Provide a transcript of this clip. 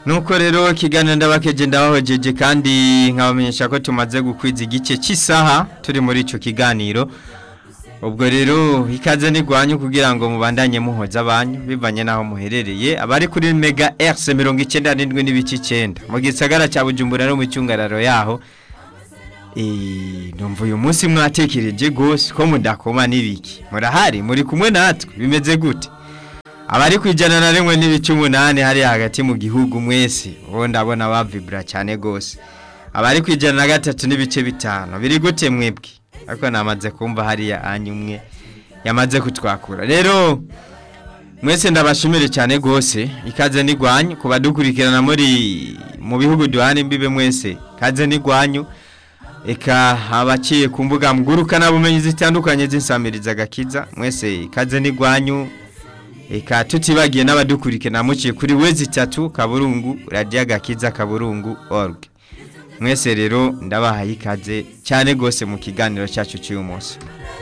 nuko rero ikiganiro ndabakeje ndabahojeje kandi nkabamenyesha ko tumaze gukwiza igice cy'isaha turi muri icyo kiganiro ubwo rero ikaze ntigwanye kugira ngo mubandanye muhoza abanyu bivanye n'aho muherereye abari kuri mega erise mirongo icyenda n'indwi n'ibice icyenda mu gisagara cya bujumbura no mu cyungararo yaho numva uyu munsi mwatekereje rwose ko mudakoma n'ibiki murahari muri kumwe natwe bimeze gute abari ku ijana na rimwe n'ibice umunani hariya hagati mu gihugu mwese ubu ndabona bavibura cyane rwose abari ku ijana na gatatu n'ibice bitanu biri gute mwebwe ariko namaze kumva hariya anyu umwe yamaze kutwakura rero mwese ndabashimire cyane rwose ikaze n'igwanyu ku badukurikirana muri mu bihugu duhana imbibe mwese ikaze n'igwanyu eka abaciye ku mbuga ngurukanabumenyi zitandukanye z'insamiriza agakiza mwese ikaze n'igwanyu eka tutibagiye n'abadukurikirana muciye kuri wezi itatu kaburungu radiyo agakiza kaburungu org mwese rero ndabahaye ikaze cyane rwose mu kiganiro cyacu cy'uyu munsi